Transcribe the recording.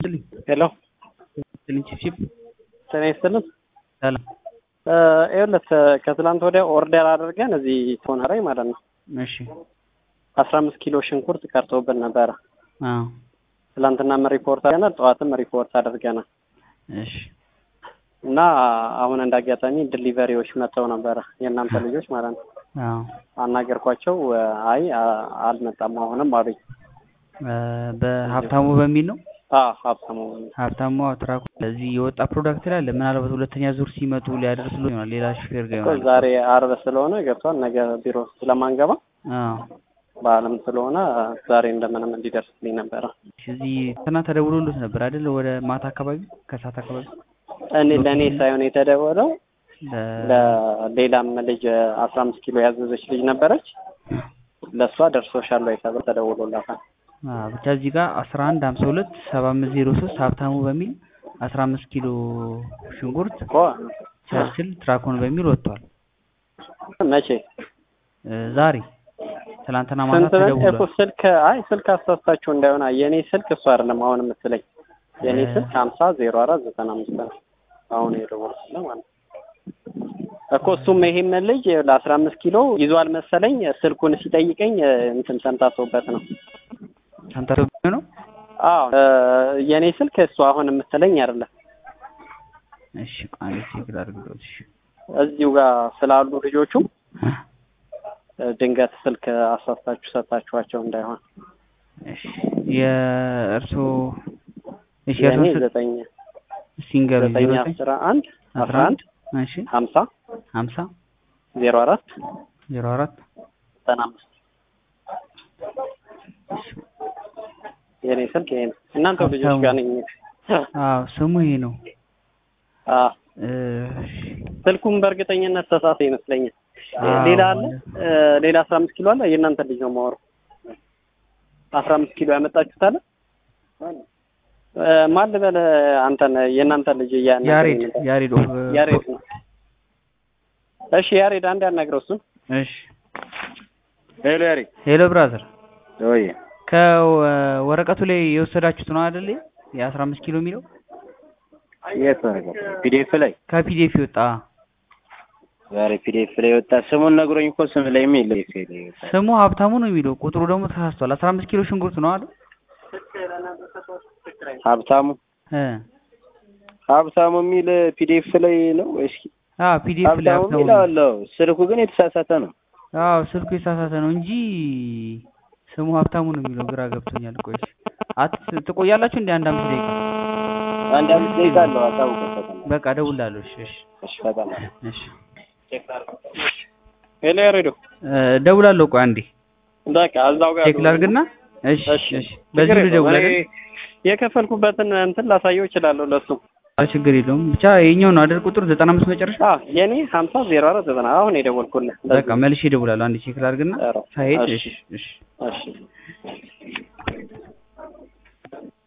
ይስጥልኝ። ሄሎ ይስጥልኝ ቺፕ ጤና ይስጥልን። ሰላም። ይኸውልህ ከትላንት ወዲያ ኦርደር አድርገን እዚህ ቶነራይ ማለት ነው እሺ። አስራ አምስት ኪሎ ሽንኩርት ቀርቶብን ነበረ። አዎ። ትላንትናም ሪፖርት አድርገናል፣ ጠዋትም ሪፖርት አድርገናል እሺ። እና አሁን እንደ አጋጣሚ ዲሊቨሪዎች መጥተው ነበረ የእናንተ ልጆች ማለት ነው። አዎ። አናገርኳቸው። አይ አ- አልመጣም አሁንም አሉኝ። እ፣ በሀብታሙ በሚል ነው አዎ ሀብታሙ ሀብታሙ ትራኩ እዚህ የወጣ ፕሮዳክት ላይ አለ። ምናልባት ሁለተኛ ዙር ሲመጡ ሊያደርስሉ ይሆናል። ሌላ ሹፌር ጋር እኮ ይሆናል። ዛሬ አርብ ስለሆነ ገብቷል። ነገ ቢሮ ስለማንገባ አዎ። በዓለም ስለሆነ ዛሬ እንደምንም እንዲደርስልኝ ነበረ። እዚህ ትናንት ተደውሎልዎት ነበር አይደል? ወደ ማታ አካባቢ ከሰዓት አካባቢ እኔ ለእኔ ሳይሆን የተደወለው ለ- ለሌላም ልጅ አስራ አምስት ኪሎ ያዘዘች ልጅ ነበረች። ለእሷ ደርሶሻል ወይ ተብሎ ተደውሎላታል። አዎ፣ ብቻ እዚህ ጋር አስራ አንድ ሀምሳ ሁለት ሰባ አምስት ዜሮ ሶስት ሀብታሙ በሚል አስራ አምስት ኪሎ ሽንኩርት እኮ ቸርችል ትራኮን በሚል ወጥቷል። መቼ እ፣ ዛሬ ትናንትና ማታ ስንት በል እኮ ተደውሏል። ስልክ አይ ስልክ አሳስታችሁ እንዳይሆን የእኔ ስልክ እሱ አይደለም አሁን የምትለኝ የእኔ እ- ስልክ ሀምሳ ዜሮ አራት ዘጠና አምስት ነው አሁን የደወልኩት ማለት ነው እኮ እሱም ይሄም ልጅ ለአስራ አምስት ኪሎ ይዟል መሰለኝ ስልኩን ሲጠይቀኝ እ፣ እንትን ሰምታሶበት ነው ሰምታችሁ ነው? አዎ እ፣ የእኔ ስልክ እሱ አሁን የምትለኝ አይደለም እሺ፣ ቃል ቼክ ላድርግልዎት። እሺ። እዚሁ ጋር ስላሉ ልጆቹ እ፣ ድንገት ስልክ አሳስታችሁ ሰጣችኋቸው እንዳይሆን እሺ። የእርስዎ እሺ፣ የእኔ የእርስዎ ስልክ ዘጠኝ ሲንገሩ ዘጠኝ ዜሮ አስራ አንድ አስራ አንድ እሺ፣ ሀምሳ ሀምሳ ዜሮ አራት ዜሮ አራት ዘጠና አምስት የእኔ ስልክ ይሄ ነው። እናንተው ልጆች ጋር ነኝ። አዎ፣ ስሙ ይሄ ነው። አዎ እ፣ ስልኩም በእርግጠኝነት ተሳተ ይመስለኛል። አዎ። ሌላ አለ እ፣ ሌላ አስራ አምስት ኪሎ አለ። የእናንተ ልጅ ነው የማወራው። አስራ አምስት ኪሎ ያመጣችሁት አለ እ፣ ማን ልበል አንተን የእናንተ ልጅ እያናገረኝ ያሬድ ነበር። ያሬድ ኦፍ ያሬድ ነው። እሺ ያሬድ አንድ ያናግረው እሱን። እሺ። ሄሎ ያሬድ ሄሎ ብራዘር፣ ወይ ከወረቀቱ ላይ የወሰዳችሁት ነው አይደል? የአስራ አምስት ኪሎ የሚለው የት ወረቀት ፒዲኤፍ ላይ ከፒዲኤፍ ይወጣ ዛሬ ፒዲኤፍ ላይ ወጣ ስሙን ነግሮኝ እኮ ስም ላይ የሚል ፒዲኤፍ ላይ ወጣ ስሙ ሀብታሙ ነው የሚለው ቁጥሩ ደግሞ ተሳስቷል። አስራ አምስት ኪሎ ሽንኩርት ነው አይደል? ሀብታሙ እ ሀብታሙ የሚል ፒዲኤፍ ላይ ነው ወይስ አዎ ፒዲኤፍ ላይ ሀብታሙ ሀብታሙ የሚል ነው። አለው ስልኩ ግን የተሳሳተ ነው አዎ ስልኩ የተሳሳተ ነው እንጂ ስሙ ሀብታሙ ነው የሚለው ግራ ገብቶኛል። ቆይ እሺ። አት ትቆያላችሁ እንደ አንድ አምስት ደቂቃ አንድ አምስት ደቂቃ አለው አሳውቅበት በቃ እደውላለሁ። እሺ እሺ እሺ ፈጠን እሺ ሄሎ ያሬዶ እ፣ እደውላለሁ። ቆይ አንዴ በቃ እዛው ጋር ቼክ ላድርግና እሺ እሺ እሺ በዚህ ችግር ልደውል የለውም። አይደል? እኔ የከፈልኩበትን እንትን ላሳየው እችላለሁ ለሱ። አይ ችግር የለውም ብቻ የኛው ነው አይደል? ቁጥር ዘጠና አምስት መጨረሻ አዎ የኔ ሀምሳ ዜሮ አራት ዘጠና አሁን የደወልኩልህ። በቃ መልሼ እደውላለሁ። አንዴ ቼክ ላድርግና ኧረ፣ ሳይሄድ እሺ እሺ እሺ እሺ